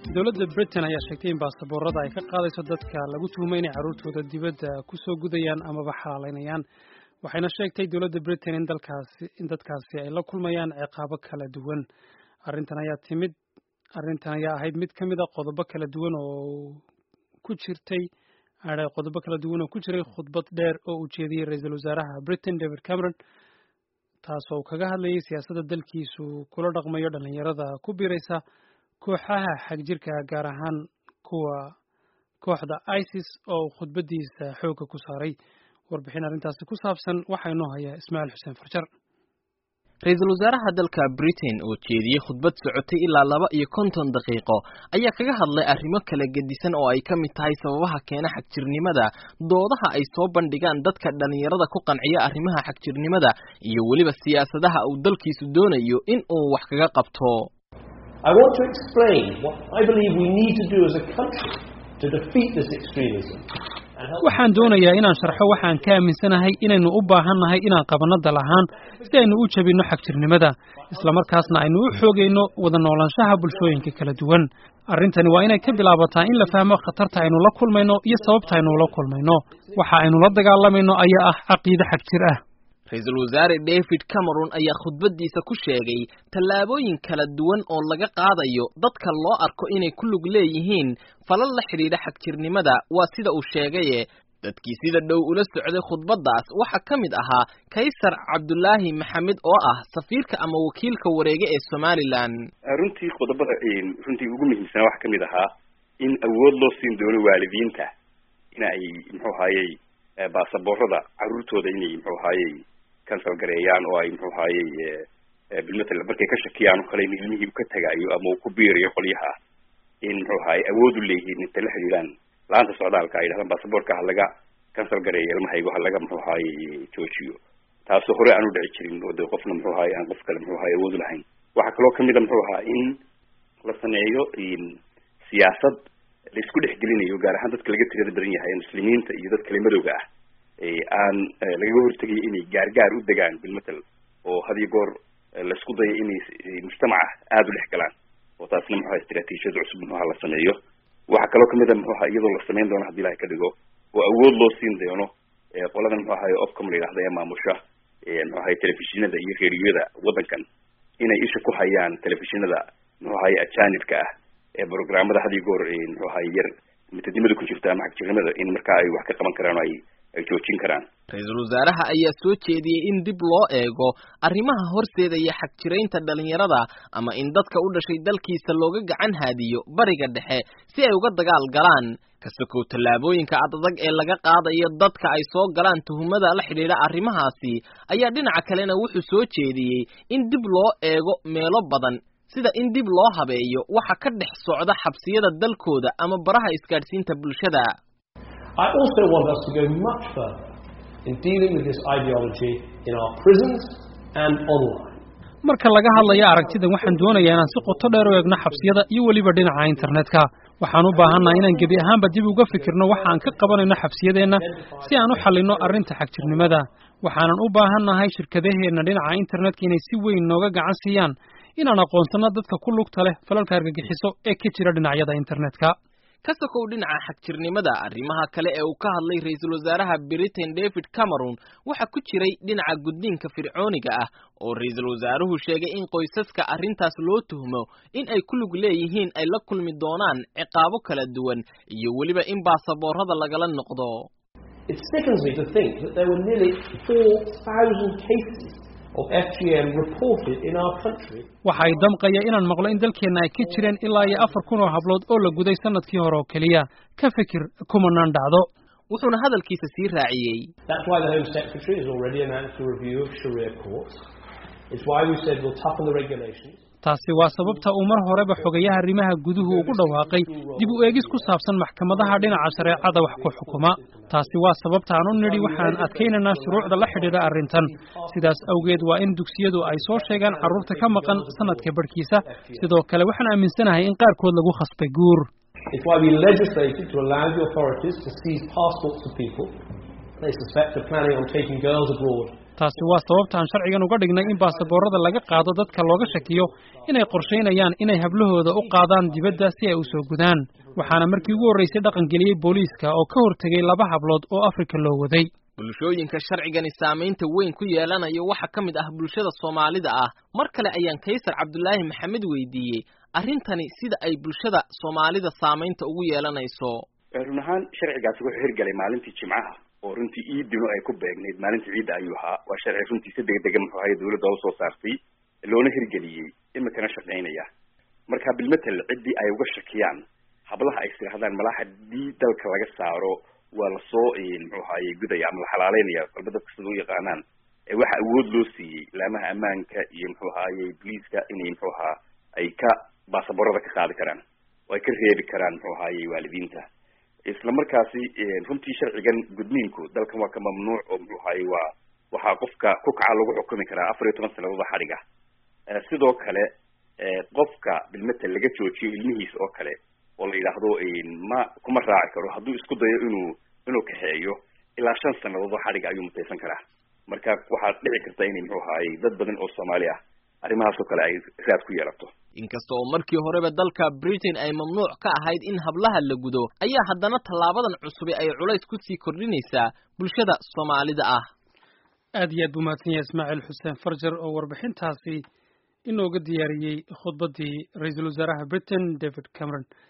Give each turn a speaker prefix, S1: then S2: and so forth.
S1: dowladda britain ayaa sheegtay in baasaboorada ay ka qaadayso dadka lagu tuhumay inay carruurtooda dibadda ku soo gudayaan amaba xalaalaynayaan waxayna sheegtay dowladda britain in dalkaasi in dadkaasi ay la kulmayaan ciqaabo kala duwan arrintan ayaa timid arrintan ayaa ahayd mid ka mid a qodobo kala duwan oo ku jirtay qodobo kala duwan oo ku jiray khudbad dheer oo uu jeediyey ra-iisul wasaaraha britain david cameron taasoo uu kaga hadlayay siyaasadda dalkiisu kula dhaqmayo dhallinyarada ku biiraysa kooxaha xagjirka gaar ahaan kuwa kooxda isis oo uu khudbaddiisa xoogga ku saaray warbixin arrintaasi ku saabsan waxaa inoo haya ismaaciil xuseen farjar
S2: ra-iisul wasaaraha dalka britain oo jeediyey khudbad socotay ilaa laba iyo konton daqiiqo ayaa kaga hadlay arrimo kala gedisan oo ay ka mid tahay sababaha keena xagjirnimada doodaha ay soo bandhigaan dadka dhallinyarada ku qanciya arrimaha xagjirnimada iyo weliba siyaasadaha uu dalkiisu doonayo in uu wax kaga qabto
S3: I want to explain what I believe we need to do as a country to defeat this extremism.
S1: waxaan doonayaa inaan sharxo waxaan ka aaminsanahay inaynu u baahannahay inaan qabanno dal ahaan si aynu u jebinno xagjirnimada islamarkaasna aynu u xoogayno wada noolaanshaha bulshooyinka kala duwan arrintani waa inay ka bilaabataa in la fahmo khatarta aynu la kulmayno iyo sababta aynu la kulmayno waxa aynu la dagaalamayno ayaa ah caqiide xagjir ah
S2: ra-iisul wasaare david cameron ayaa khudbaddiisa ku sheegay tallaabooyin kala duwan oo laga qaadayo dadka loo arko inay ku lug leeyihiin falal la xidhiidha xagjirnimada waa sida uu sheegaye dadkii sida dhow ula socday khudbaddaas waxaa ka mid ahaa kaysar cabdulaahi maxamed oo ah safiirka ama wakiilka wareege ee somalilan
S4: runtii qodobada runtii ugu muhiimsanaa waxaa kamid ahaa in awood loo siin doono waalidiinta in ay muxuu ahayey baasaboorada carruurtooda inay muxuu ahayey cancel gareeyaan oo ay muxuu ahayey bilmatal markay ka shakiyaan oo kale in ilmihii ka tagayo ama uu ku biirayo qolyaha in muxuu ahayey awood u leeyihiin intay la xidhiidhaan la-aanta socdaalka ay yidhahdaan baasaboorka ha laga cancel gareeyo ilmahaygo ha laga muxuu ahayey joojiyo taasoo hore aan u dhici jirin oo de qofna muxuu ahayey aan qof kale muxuu ahayey awood lahayn waxaa kaloo kamid a muxuu ahaa in la sameeyo siyaasad la isku dhexgelinayo gaar ahaan dadka laga tirada badan yahay muslimiinta iyo dad kale madowga ah aan lagaga hortegayo inay gaargaar u degaan bilmatal oo had iyo goor laisku dayo inay mujtamaca aada u dhex galaan oo taasna muxu aha istraatiijiyad cusub muxuaha la sameeyo waxaa kaloo kamid a muxu aha iyadoo la samayn doono hadii ilahay ka dhigo oo awood loo siin doono qoladan muxu ahay ofcom la yidhahda ee maamusha muxu ahay telefishinada iyo reeriyada waddankan inay isha ku hayaan telefishinada muxu ahay ajanibka ah ee programmada had iyo goor muxuu ahay yar mitadnimada ku jirta ama xagjirnimada in markaa ay wax ka qaban karaan oo ay ay joojin karaan
S2: ra-iisul wasaaraha ayaa soo jeediyey in dib loo eego arrimaha horseedaya xagjiraynta dhalinyarada ama in dadka u dhashay dalkiisa looga gacan haadiyo bariga dhexe si ay uga dagaal galaan kasakow tallaabooyinka adadag ee laga qaadayo dadka ay soo galaan tuhumada la xidhiidha arrimahaasi ayaa dhinaca kalena wuxuu soo jeediyey in dib loo eego meelo badan sida in dib loo habeeyo waxa ka dhex socda xabsiyada dalkooda ama baraha isgaadhsiinta bulshada
S3: I also want us to go much further in dealing with this ideology in our prisons and online.
S1: marka laga hadlayo aragtidan waxaan doonayaa inaan si qoto dheer u eegno xabsiyada iyo weliba dhinaca internetka waxaan u baahannahay inaan gebi ahaanba dib uga fikirno waxa aan ka qabanayno xabsiyadeenna si aan u xallinno arrinta xagjirnimada waxaanan u baahannahay shirkadaheenna dhinaca internetka inay si weyn nooga gacan siiyaan inaan aqoonsanno dadka ku lugta leh falalka argagixiso ee ka jira dhinacyada internetka
S2: ka sokow dhinaca xagjirnimada arrimaha kale ee uu ka hadlay ra-iisul wasaaraha britain david cameron waxaa ku jiray dhinaca gudniinka fircooniga ah oo ra-iisul wasaaruhu sheegay in qoysaska arrintaas loo tuhmo in ay ku lug leeyihiin ay la kulmi doonaan ciqaabo kala duwan iyo weliba in baasaboorada lagala noqdo
S3: It sickens me to think that there were nearly 4,000 cases of FGM reported in our country.
S1: waxa ay damqaya inaan maqlo in dalkeenna ay ka jireen ilaa iyo afar kun oo hablood oo la guday sanadkii hore oo keliya ka fikir kumanaan dhacdo
S2: wuxuuna hadalkiisa sii raaciyey
S3: That's why the Home Secretary has already announced a review of Sharia courts. It's why we said we'll toughen the regulations.
S1: taasi waa sababta uu mar horeba xogayaha arrimaha guduhu ugu dhawaaqay dib u eegis ku saabsan maxkamadaha dhinaca shareecada wax ku xukuma taasi waa sababta aan u nidhi waxaan adkaynaynaa shuruucda la xidhiidha arrintan sidaas awgeed waa in dugsiyadu ay soo sheegaan carruurta ka maqan sanadka barhkiisa sidoo kale waxaan aaminsanahay in qaarkood lagu khasbay guur
S3: It's why we legislated to allow the authorities to seize passports of people they suspect are planning on taking girls abroad
S1: taasi waa sababta aan sharcigan uga dhignay in baasaboorada laga qaado dadka looga shakiyo inay qorshaynayaan inay hablahooda u qaadaan dibadda si ay u soo gudaan waxaana markii ugu horraysay dhaqangeliyey booliiska oo ka hortegay laba hablood oo afrika loo waday
S2: bulshooyinka sharcigani saamaynta weyn ku yeelanayo waxaa ka mid ah bulshada soomaalida ah mar kale ayaan kaysar cabdulaahi maxamed weydiiyey arrintani sida ay bulshada soomaalida saamaynta ugu yeelanayso
S4: run ahaan sharcigaasi wuxuu hirgalay maalintii jimcaha oo runtii iidino ay ku beegnayd maalintii ciidda ayuu ahaa waa sharci runtii si degdega muxuu ahay dawladda usoo saartay loona hirgeliyey imikana shaqaynaya marka bilmetel ciddii ay uga shakiyaan hablaha ay istirahdaan malaa haddii dalka laga saaro waa lasoo muxuu ahaye gudaya ama la xalaaleynaya walba dadka sida u yaqaanaan waxa awood loo siiyey laamaha ammaanka iyo muxuu ahaaye boliiska inay muxuu ahaa ay ka baasaboorada ka qaadi karaan oo ay ka reebi karaan muxuu ahaaye waalidiinta isla markaasi runtii sharcigan gudniinku dalkan waa ka mamnuuc oo muxuu ahaaye waa waxaa qofka ku kaca lagu xukumi karaa afar iyo toban sannadood xadhiga sidoo kale qofka bilmetel laga joojiyo ilmihiis oo kale oo la yidhaahdo ma kuma raaci karo hadduu isku dayo inuu inuu kaxeeyo ilaa shan sannadood oo xadhiga ayuu mutaysan karaa marka waxaad dhici karta inay muxuu ahaaye dad badan oo soomaali ah arrimahaas oo kale ay raad ku yeelato
S2: inkasta oo markii horeba dalka britain ay mamnuuc ka ahayd in hablaha la gudo ayaa haddana tallaabadan cusubi ay culays ku sii kordhinaysaa bulshada soomaalida ah
S1: aad iyo aad buu mahadsan yahay ismaaciil xuseen farjar oo warbixintaasi inooga diyaariyey khudbaddii ra-iisul wasaaraha britain david cameron